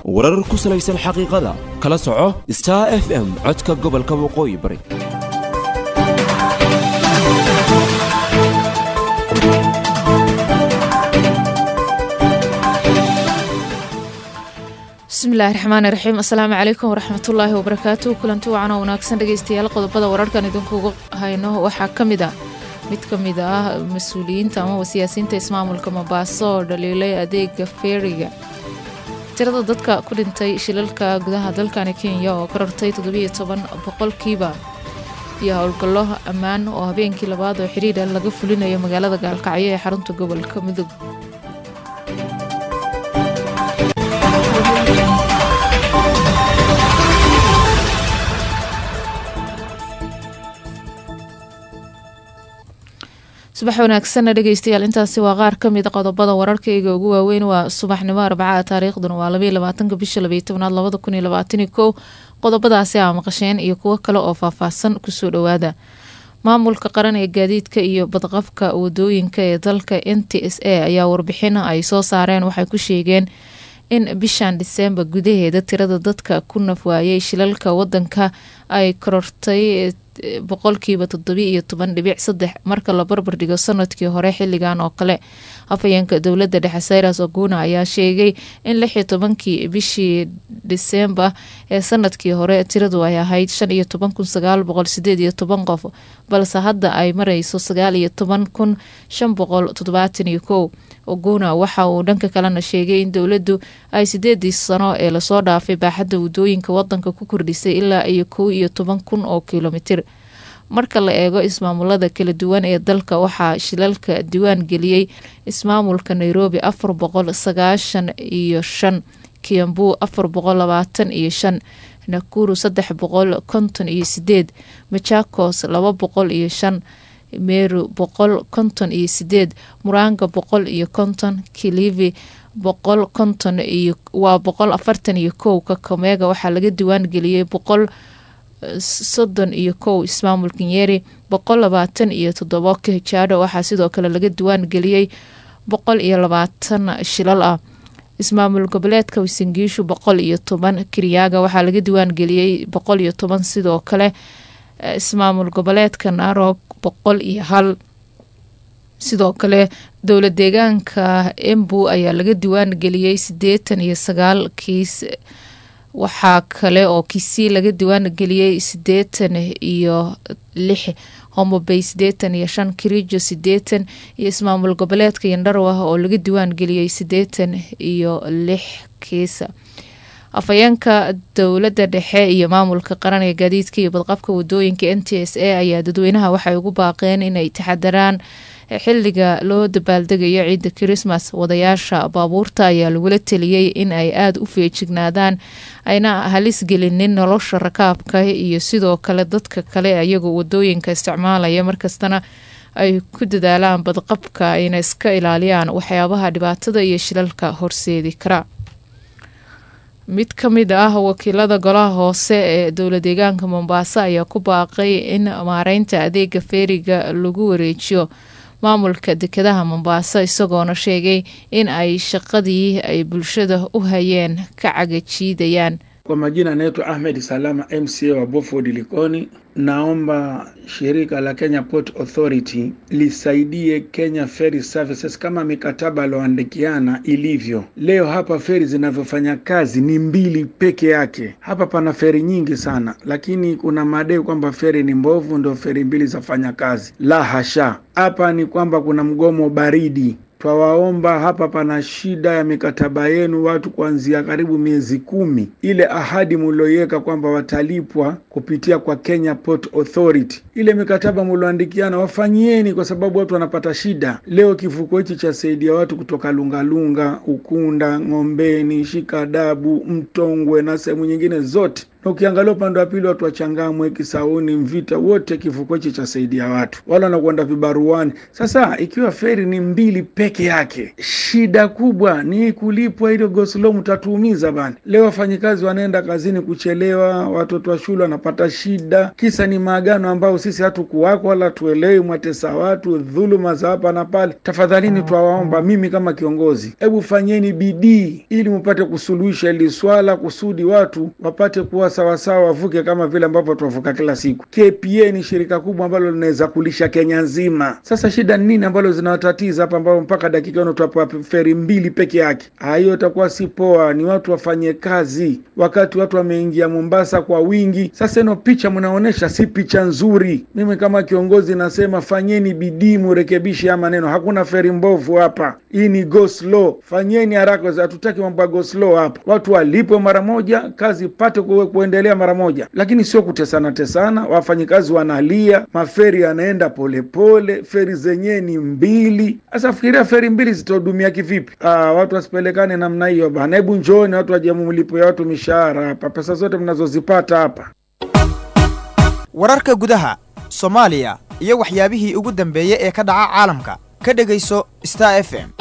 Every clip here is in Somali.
warar ku salaysan xaqiiqada kala soco star f m codka gobolka waqooyi bari bismillahi raxmaani raxiim assalaamu calaykum waraxmatullaahi wabarakaatu kulanti wacan oo wanaagsan dhegeystayaal qodobada wararkan idinkugu hayno waxaa ka mid ah mid ka mid ah mas-uuliyiinta amaba siyaasiyiinta ismaamulka mabaaso oo dhaliilay adeega feeriga tirada dadka ku dhintay shilalka gudaha dalkani kenya oo ka rartay toddobiyo toban boqolkiiba iyo howlgallo ammaan oo habeenkii labaad oo xidhiidha laga fulinayo magaalada gaalkacyo ee xarunta gobolka mudug subax wanaagsanna dhegeystayaal intaasi waa qaar ka mid a qodobada wararkayga ugu waaweyn waa subaxnimo arbacada taariikhduna waa labaiyo labaatanka bisha labaiyo tobnaad labada kun iyo labaataniyo kow qodobadaasi aa maqasheen iyo kuwo kale oo faahfaahsan kusoo dhowaada maamulka qaran ee gaadiidka iyo badqabka wadooyinka ee dalka n t s a ayaa warbixin ay soo saareen waxay ku sheegeen in bishan diseembar gudaheeda tirada dadka ku nafwaayay shilalka wadanka ay korortay boqolkiiba toddobi iyo toban dhibic saddex marka la barbar dhigo sanadkii hore xilligan oo kale afhayeenka dowladda dhexe sayras oguna ayaa sheegay in lix iyo tobankii bishii disembar ee sanadkii hore tiradu ay ahayd shan iyo toban kun sagaal boqol sideed iyo toban qof balse hadda ay mareyso sagaal iyo toban kun shan boqol toddobaatan iyo kow oguna waxa uu dhanka kalena sheegay in dowladdu ay sideedii sano ee lasoo dhaafay baaxadda wadooyinka wadanka ku kordhisay ilaa iyo kow iyo toban kun oo kilomitir marka la eego ismaamulada kala duwan ee dalka waxaa shilalka diwaan geliyey ismaamulka nairobi afar boqol sagaashan iyo shan kiambu afar boqol labaatan iyo shan nakuru saddex boqol konton iyo sideed machakos laba boqol iyo shan meru boqol konton iyo sideed muranga boqol iyo konton kilivi boqol konton iyo waa boqol afartan iyo kow kakamega waxaa laga diwaan geliyey boqol soddon iyo kow ismaamulka nyeri boqol labaatan iyo toddobo kahijaadho waxaa sidoo kale laga diwaan geliyey boqol iyo labaatan shilal ah ismaamul goboleedka wasangiishu boqol iyo toban kiryaaga waxaa laga diwaan geliyey boqol iyo toban sidoo kale ismaamul goboleedka narog boqol iyo hal sidoo kale dowla deegaanka embu ayaa laga diwaan geliyey sideetan iyo sagaal kiis waxaa kale oo kisii laga diwaan geliyey sideetan iyo lix homobay sideetan iyo shan kirijo sideetan iyo ismaamul goboleedka yandharwah oo laga diwaan geliyey sideetan iyo lix kiisa afhayeenka dowladda dhexe iyo maamulka qaran ee gaadiidka iyo badqabka wadooyinka n t s a ayaa dadweynaha waxay ugu baaqeen inay taxadaraan xiliga loo dabaaldegayo ciidda kirismas wadayaasha baabuurta ayaa lagula teliyey in ay aada u feejignaadaan ayna halis gelinin nolosha rakaabka iyo sidoo kale dadka kale ayagoo wadooyinka isticmaalaya markastana ay ku dadaalaan badqabka ayna iska ilaaliyaan waxyaabaha dhibaatada iyo shilalka horseedi kara mid ka mid ah wakiilada golaha hoose ee dowla deegaanka mombaaso ayaa ku baaqay in maareynta adeega feeriga lagu wareejiyo maamulka dekedaha mombaaso isagoona sheegay in ay shaqadii ay bulshada u hayeen ka cagajiidayaan Kwa majina anaitwa Ahmed Salama MCA wa Beaufort Likoni. Naomba shirika la Kenya Port Authority lisaidie Kenya Ferry Services kama mikataba alioandikiana ilivyo. Leo hapa feri zinavyofanya kazi ni mbili peke yake. Hapa pana feri nyingi sana, lakini kuna madai kwamba feri ni mbovu, ndio feri mbili zafanya kazi. La hasha, hapa ni kwamba kuna mgomo baridi Twawaomba, hapa pana shida ya mikataba yenu, watu kuanzia karibu miezi kumi. Ile ahadi mulioiweka kwamba watalipwa kupitia kwa Kenya Port Authority, ile mikataba mulioandikiana wafanyieni, kwa sababu watu wanapata shida. Leo kivuko hichi chasaidia watu kutoka Lungalunga, Ukunda, Ng'ombeni, Shikadabu, Mtongwe na sehemu nyingine zote na ukiangalia upande wa pili watu wa Changamwe, Kisauni, Mvita, wote kivuko hichi chasaidia watu wala wanakwenda vibaruani. Sasa ikiwa feri ni mbili peke yake, shida kubwa ni kulipwa hilo goslo, mtatuumiza bana. Leo wafanyikazi wanaenda kazini kuchelewa, watoto wa shule wanapata shida, kisa ni maagano ambayo sisi hatukuwako wala tuelewi, mwatesa watu, dhuluma za hapa na pale. Tafadhalini twawaomba, mimi kama kiongozi, hebu fanyeni bidii ili mpate kusuluhisha hili swala, kusudi watu wapate kuwa sawasawa, wavuke kama vile ambavyo tuwavuka kila siku. KPA ni shirika kubwa ambalo linaweza kulisha Kenya nzima. Sasa shida ni nini ambalo zinawatatiza hapa, ambao mpaka dakika ino twapewa feri mbili peke yake? Hiyo itakuwa si poa. Ni watu wafanye kazi, wakati watu wameingia Mombasa kwa wingi. Sasa ino picha mnaonyesha si picha nzuri. Mimi kama kiongozi nasema fanyeni bidii, murekebishe haya maneno. Hakuna feri mbovu hapa, hii ni go slow. Fanyeni haraka, hatutaki mambo ya go slow hapa. Watu walipwe mara moja, kazi pate kuendelea mara moja, lakini sio kutesana tesana. Wafanyikazi wanalia, maferi yanaenda polepole, feri zenyewe ni mbili. Sasa fikiria feri mbili zitahudumia kivipi? Aa, watu wasipelekane namna hiyo bana. Hebu njooni watu waje mlipo ya watu mishahara hapa, pesa zote mnazozipata hapa. wararka gudaha soomaaliya iyo waxyaabihii ugu dambeeyey ee ka dhaca caalamka ka dhegayso star f m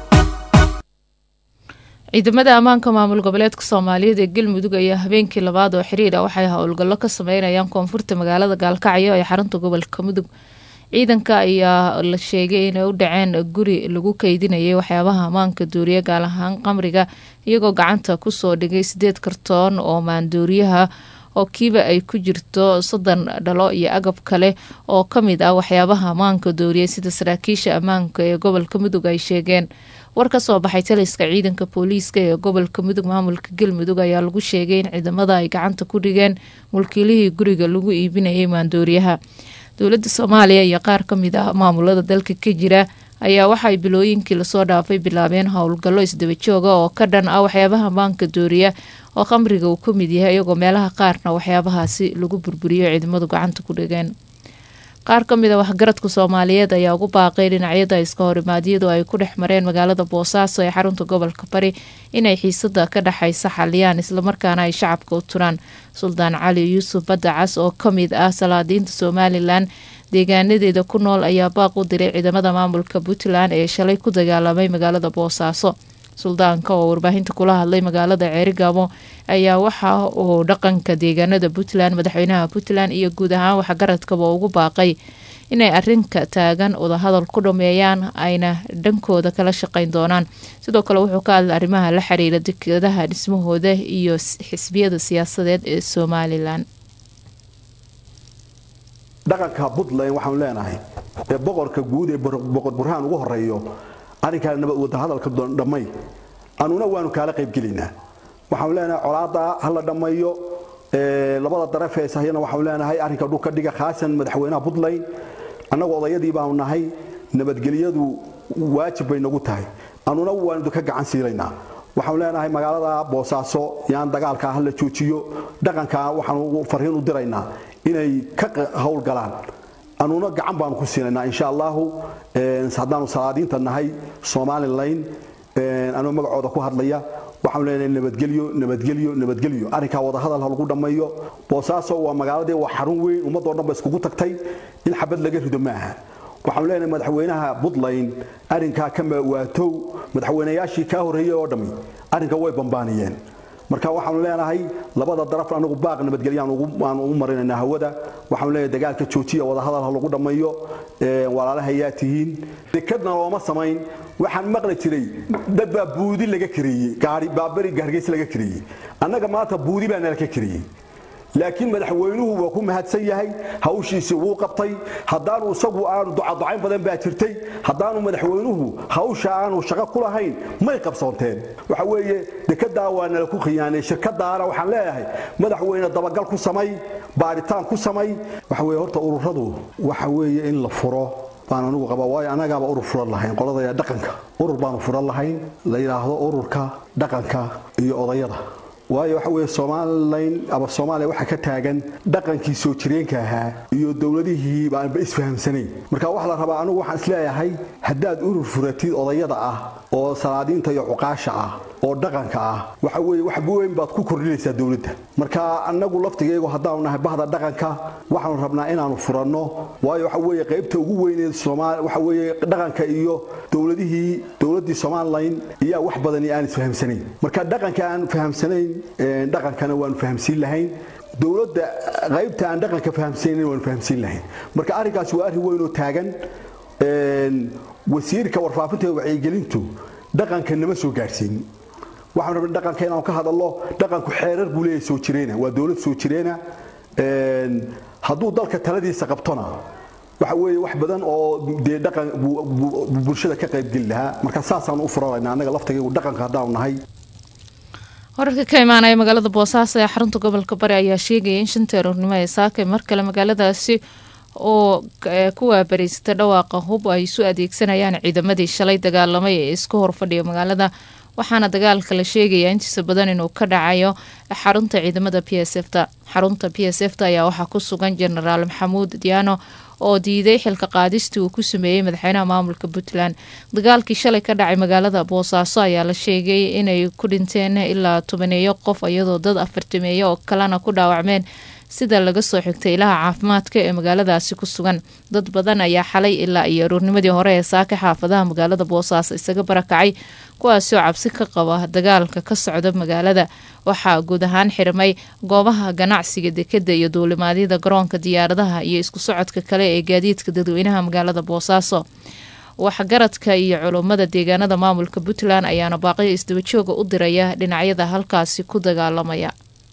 ciidamada ammaanka maamul goboleedka soomaaliyeed ee galmudug ayaa habeenkii labaad oo xiriir ah waxay howlgallo ka sameynayaan koonfurta magaalada gaalkacyo ee xarunta gobolka mudug ciidanka ayaa la sheegay inay u dhaceen guri lagu keydinayay waxyaabaha ammaanka duuriya gaal ahaan qamriga iyagoo gacanta kusoo dhigay sideed kartoon oo maanduuriyaha oo kiiba ay ku jirto soddon dhalo iyo agab kale oo ka mid ah waxyaabaha ammaanka dooriyay sida saraakiisha ammaanka ee gobolka mudug ay sheegeen war ka soo baxay taliska ciidanka booliiska ee gobolka mudug maamulka galmudug ayaa lagu sheegay in ciidamada ay gacanta ku dhigeen mulkiilihii guriga lagu iibinayay maandooriyaha dowladda soomaaliya iyo qaar ka mid ah maamulada dalka ka jira ayaa waxaay bilooyinkii lasoo dhaafay bilaabeen howlgallo isdaba jooga oo ka dhan ah waxyaabaha maanka dooriya oo khamriga uu ka mid yahay iyagoo meelaha qaarna waxyaabahaasi lagu burburiyo ciidamadu gacanta ku dhigeen qaar ka mid a waxgaradka soomaaliyeed ayaa ugu baaqay dhinacyada iska horimaadyadu ay ku dhex mareen magaalada boosaaso ee xarunta gobolka bari inay xiisada ka dhexaysa xaliyaan islamarkaana ay shacabka u turaan suldaan cali yuusuf badacas oo ka mid ah salaadiinta somalilan deegaanadeeda ku nool ayaa baaq u diray ciidamada maamulka puntland ee shalay ku dagaalamay magaalada boosaaso suldaanka oo warbaahinta kula hadlay magaalada ceerigaabo ayaa waxa uu dhaqanka deegaanada puntland madaxweynaha puntland iyo guud ahaan waxgaradkaba ugu baaqay inay arinka taagan wadahadal ku dhameeyaan ayna dhankooda kala shaqeyn doonaan sidoo kale wuxuu ka hadlay arrimaha la xiriira dekadaha dhismahooda iyo xisbiyada siyaasadeed ee somalilan dhaqanka puntland waxaanu leenahay ee boqorka guud ee boqor burhaan ugu horeeyo arrinkaa wadahadalka dhammay anuna waanu kaala qaybgelaynaa waxaanu leenahay colaada ha la dhammayo labada daraf ee sahyana waxaanu leenahay arrinka dhulka dhiga khaasan madaxweynaha puntland annagu odayadii baanu nahay nabadgelyadu waajib bay nagu tahay anuna waanu ka gacan siilaynaa waxaanu leenahay magaalada boosaaso yaan dagaalka ha la joojiyo dhaqanka waxaanu farriin u diraynaa inay ka howlgalaan anuna gacan baanu ku siinaynaa insha allahu haddaanu salaadiinta nahay somalilan anuu magacooda ku hadlaya waxaanu leenahay nabadgelyo nabadgelyo nabadgelyo arrinkaa wadahadal ha lagu dhammeeyo boosaaso waa magaaladii waa xarun weyn ummadoo dhan ba iskugu tagtay in xabad laga rido maaha waxaanu leenahay madaxweynaha puntland arrinkaa ka waatow madaxweynayaashii kaa horreeyey oo dhammi arrinka way bambaaniyeen marka waxaanu leenahay labada daraf anagu baaq nabadgelyaaan u marinaynaa hawada waxaanu leenahay dagaalka joojiya wadahadal ha lagu dhammeeyo walaalahayaa tihiin dekadna looma samayn waxaan maqli jiray dad baa buudi laga kareeyey gaari baabari hargeys laga kareeyey annaga maanta buudi baa nala ka kareeyey laakiin madaxweynuhu waa ku mahadsan yahay hawshiisii wuu qabtay haddaanu isagu aanu ducaducayn badan baa jirtay haddaanu madaxweynuhu hawsha aanu shaqo ku lahayn may qabsoonteen waxa weeye dekedaa waa nala ku khiyaanay shirkadaana waxaan leeyahay madaxweyne dabagal ku samay baaritaan ku samay waxa weye horta ururadu waxa weeye in la furo baan anugu qabaa waayo annagaaba urur furan lahayn qolada dhaqanka urur baanu furan lahayn la yidhaahdo ururka dhaqanka iyo odayada waayo waxa weeye somalilan ama soomaaliya waxaa ka taagan dhaqankii soo jireenka ahaa iyo dowladihii baanba isfahamsanayn marka waxaa la rabaa anigu waxaan isleeyahay haddaad urur furatid odayada ah oo salaadiinta iyo cuqaasha ah oo dhaqanka ah waxa weeye wax weyn baad ku kordhinaysaa dowladda marka annagu laftigaygu haddaanu nahay bahda dhaqanka waxaanu rabnaa inaanu furanno waayo waxa weeye qaybta ugu weyneed soomaali waxa weeye dhaqanka iyo dowladihii dowladdii somalilan iyaa wax badani aan isfahamsanayn marka dhaqanka aan fahamsanayn dhaqankana waanu fahamsiin lahayn dowladda qaybta aan dhaqanka fahamsanayn waanu fahamsiin lahayn marka arrinkaasi waa arrin weyn oo taagan wasiirka warfaafinta iyo wacyigelintu dhaqanka nama soo gaadhsiin waxaan rabnay dhaqanka inaanu ka hadallo dhaqanku xeerar buu leeyahay soo jireena waa dowlad soo jireena hadduu dalka taladiisa qabtona waxa weeye wax badan oo dee dhaqan bulshada ka qaybgeli lahaa marka saasaanu u furanayna annaga laftigaygu dhaqanka haddaanu nahay wararka ka imaanaya magaalada boosaaso ee xarunta gobolka bari ayaa sheegaya in shantii aroornimo ee saakay mar kale magaaladaasi oo ku waabariysata dhawaaqa hub ay isu adeegsanayaan ciidamadii shalay dagaalamay ee isku horfadhiya magaalada waxaana dagaalka la sheegayaa intiisa badan inuu ka dhacayo xarunta ciidamada p s f ta xarunta p s f ta ayaa waxaa ku sugan jenaraal maxamuud diyaano oo diiday xilka qaadistii uu ku sameeyey madaxweynaha maamulka puntland dagaalkii shalay ka dhacay magaalada boosaaso ayaa la sheegay inay ku dhinteen ilaa tobaneeyo qof iyadoo dad afartameeyo oo kalena ku dhaawacmeen sida laga soo xigtay ilaha caafimaadka ee magaaladaasi ku sugan dad badan ayaa xalay ilaa iyo aroornimadii hore ee saaka xaafadaha magaalada boosaaso isaga barakacay kuwaasi oo cabsi ka qaba dagaalka ka socda magaalada waxaa guud ahaan xirmay goobaha ganacsiga dekeda iyo duulimaadyada garoonka diyaaradaha iyo isku socodka kale ee gaadiidka dadweynaha magaalada boosaaso waxgaradka iyo culummada deegaanada maamulka puntland ayaana baaqiyo isdabajooga u diraya dhinacyada halkaasi ku dagaalamaya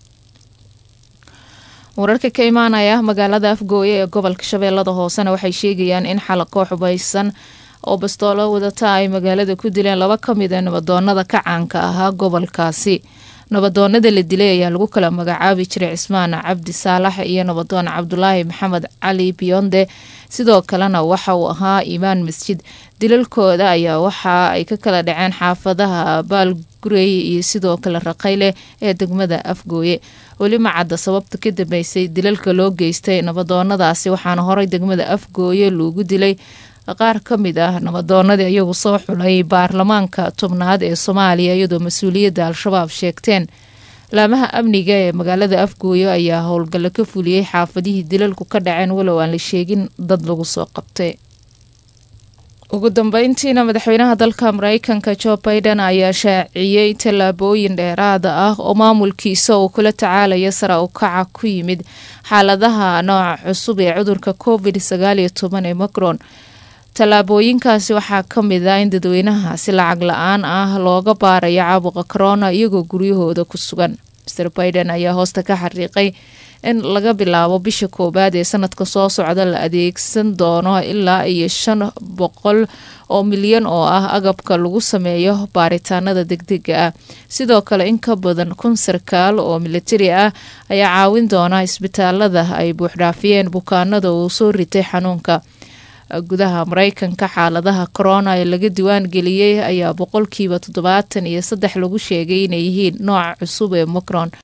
wararka ka imaanaya magaalada afgooye ee gobolka shabeellada hoosena waxay sheegayaan in xalaqoo xubaysan oo bastoolo wadata ay magaalada ku dileen laba ka mid a nabadoonada ka caanka ahaa gobolkaasi nabadoonada la dilay ayaa lagu kala magacaabi jiray cismaan cabdi saalax iyo nabadoon cabdulaahi maxamed cali biyonde sidoo kalena waxa uu ahaa imaan masjid dilalkooda ayaa waxa ay ka kala dhaceen xaafadaha baalgurey iyo sidoo kale raqayle ee degmada afgooye weli ma cadda sababta ka dambeysay dilalka loo geystay nabadoonadaasi waxaana horey degmada afgooye loogu dilay qaar ka mid ah nabadoonadii iyagu soo xulay baarlamaanka tobnaad ee soomaaliya iyadoo mas-uuliyadda al-shabaab sheegteen laamaha amniga ee magaalada afgooye ayaa howlgallo ka fuliyey xaafadihii dilalku ka dhaceen walow aan la sheegin dad lagu soo qabtay ugu dambeyntiina madaxweynaha dalka mareykanka jo baiden ayaa shaaciyey tallaabooyin dheeraada ah oo maamulkiisa uu kula tacaalaya sara u kaca ku yimid xaaladaha nooca cusub ee cudurka covid sagaaliyo toban ee macron tallaabooyinkaasi waxaa ka mid ah in dadweynaha si lacag la-aan ah looga baarayo caabuqa corona iyagoo guryahooda ku sugan master baiden ayaa hoosta ka xariiqay in laga bilaabo bisha koowaad ee sanadka soo socda la adeegsan doono ilaa iyo shan boqol oo milyan oo ah agabka lagu sameeyo baaritaanada degdega ah sidoo kale in ka badan kun sarkaal oo militari ah ayaa caawin doona isbitaalada ay buuxdhaafiyeen bukaanada uu soo ritay xanuunka gudaha mareykanka xaaladaha corona ee laga diwaan geliyey ayaa boqolkiiba toddobaatan iyo saddex lagu sheegay inay yihiin nooca cusub ee macron